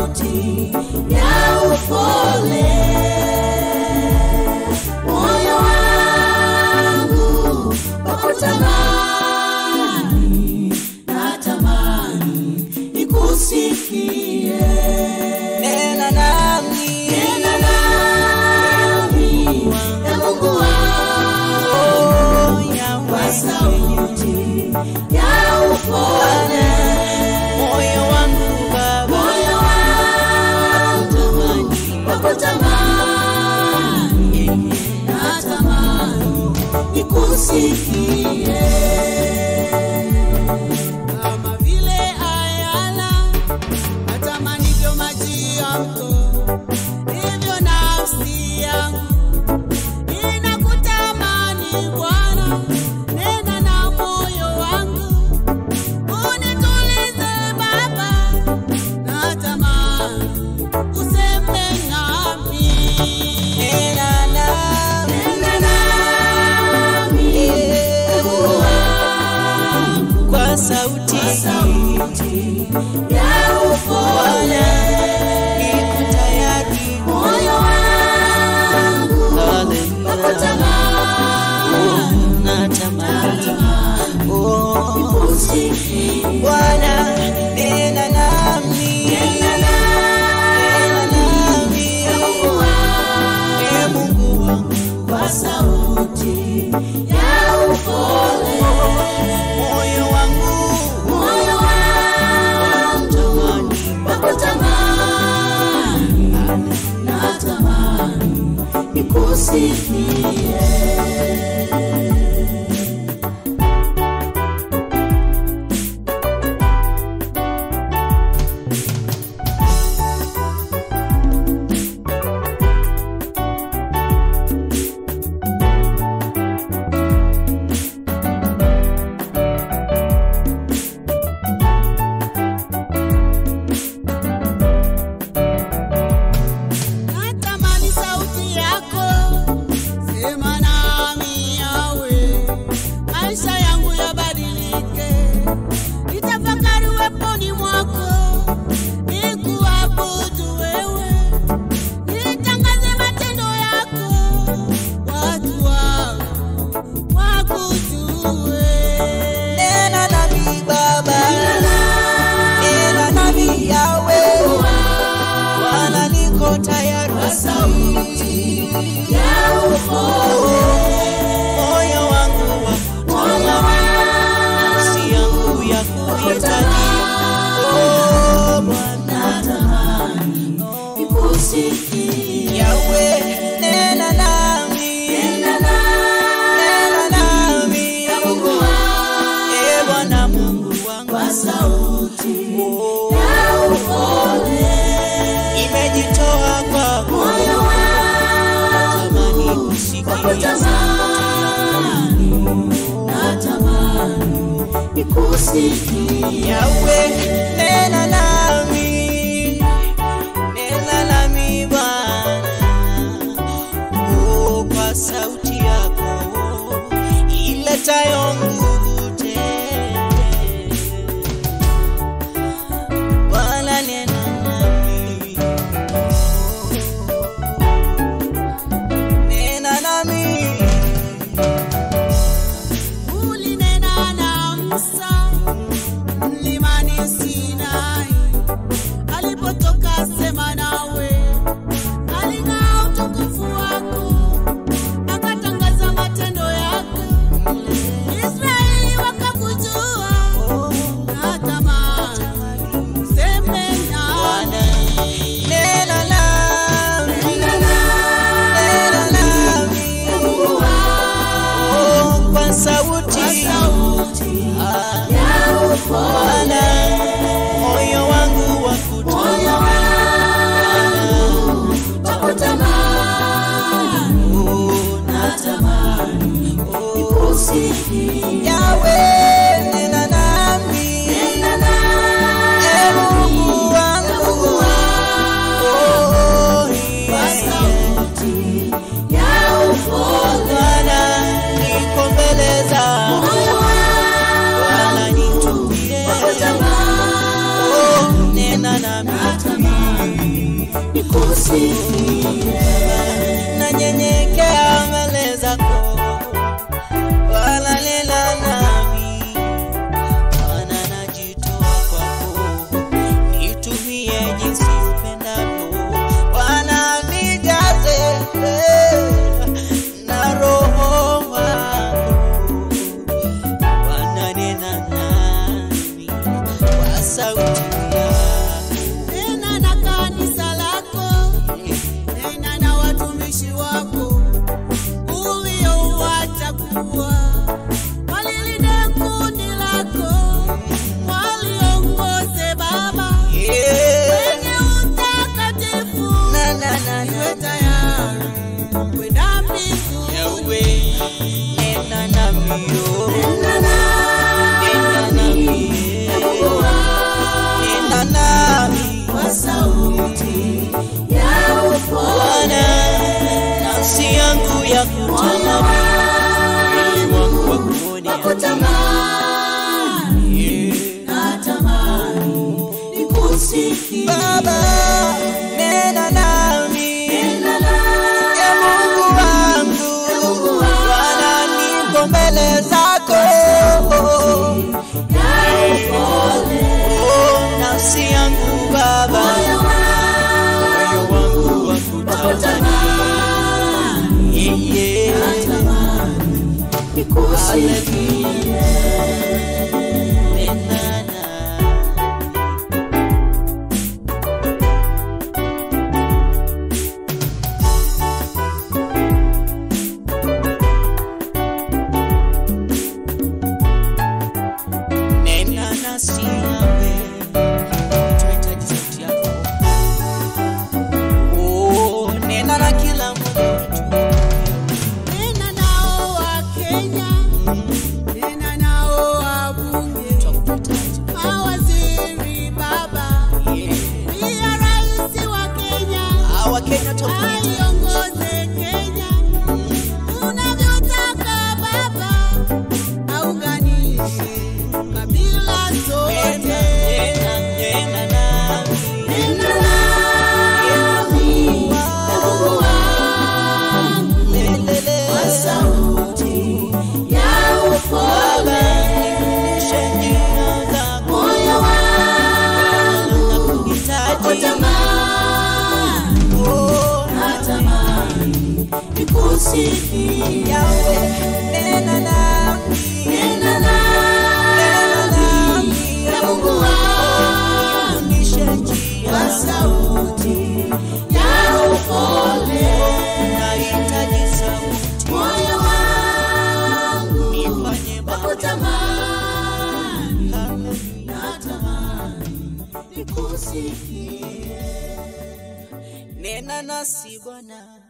sauti ya upole. Moyo wangu wakutamani, natamani nikusikie. Nena nami, Nena nami, e Mungu wangu, oh, Yahweh. kwa sauti ya upole. moyo wangu Baba, Moyo wangu wakutamani, natamani nikusikie. kama vile ayala atamanivyo maji ya mto, hivyo nafsi yangu inakutamani Bwana. Nena na moyo wangu unitulize Baba, natamani useme nami. nena nami, Nena nami, e Mungu wangu, kwa sauti sauti ya upole. niko tayari. Moyo wangu Hallelujah. wakutamani, Natamani, oh, nikusikie. Bwana, nena nami, Nena nena nami, e Mungu wangu, e Mungu wangu, kwa sauti ya upole. moyo wangu Moyo wangu wakutamani, natamani nikusikie. Natamani sauti yako, sema nami yawe, maisha yangu yabadilike, nitafakari uweponi mwako, nikuabudu wewe, nitangaze matendo yako, watu wako wakujue. nena nami Baba, nena nami Yahweh, Bwana niko tayari. Sauti ya upole. Moyo wangu Moyo nafsi yangu ya kuhitaji. Oh, Bwana natamani nikusikie. Yahweh, nena nami, Nena nami, nena nami, e Mungu wangu, e Bwana Mungu wangu, kwa sauti Oh, ya upole. imejitoa kwako, Moyo wangu tamani kusikia wakutamani, natamani nikusikie. Yahweh, nena nami, nena nami Bwana, oh, kwa sauti yako iletayo nguvu tele. Bwana, nena nami, nena nami, Ulinena na Musa mlimani Sinai nikusikie nanyenyekea mbele zako wala lela nami Bwana najitoa kwako nitumie jinsi upendavyo Bwana nijaze eh, na roho wako Bwana nena nami kwa sauti yako Nena na kanisa lako, nena na watumishi wako uliowachagua, walilinde kundi lako, waliongoze Baba Yeah. kwenye utakatifu, Na, na, na, iwe na. tayari kwenda mbinguni. Yawe, nena nami, oh. Nena Nena nami, eh. Mungu wangu Nena nami, kwa sauti ya upole Bwana, nafsi yangu ya kutamani mwili wangu wa kuonea. kutamani Yeah. natamani nikusikie Baba, nena nami, Nena e Mungu wangu, Bwana, niko mbele zako. ya upole Oh, nafsi yangu Baba, moyo wangu moyo wangu wa kutamani. kutamani Yeah, yeah. natamani nikusikie Nena nami. Nena nasi nawe, tunahitaji sauti yako. Oh, nena na kila mmoja wetu. Nena nao wa Kenya, nena nao wabunge, Tunakuhitaji. mawaziri Baba, Yeah. pia rais wa Kenya Ah, Wakenya tunakuhitaji. aiongoze Kenya unavyotaka Baba, auganishe kabila Nena, zote. nena, nena nami. Nena nami Mungu wangu Lelele. kwa sauti ya upole Nifundishe njia zako. moyo wangu Nakuhitaji. kutamani Oh, natamani nikusikie Yawe, nena nami. Nena Nena nami nami. ya Mungu wangu Nifundishe njia kwa zako. sauti ya upole Nahitaji sauti. moyo wangu Nifanye Baba. kutamani Hallelujah. natamani nikusikie Nena nasi Bwana.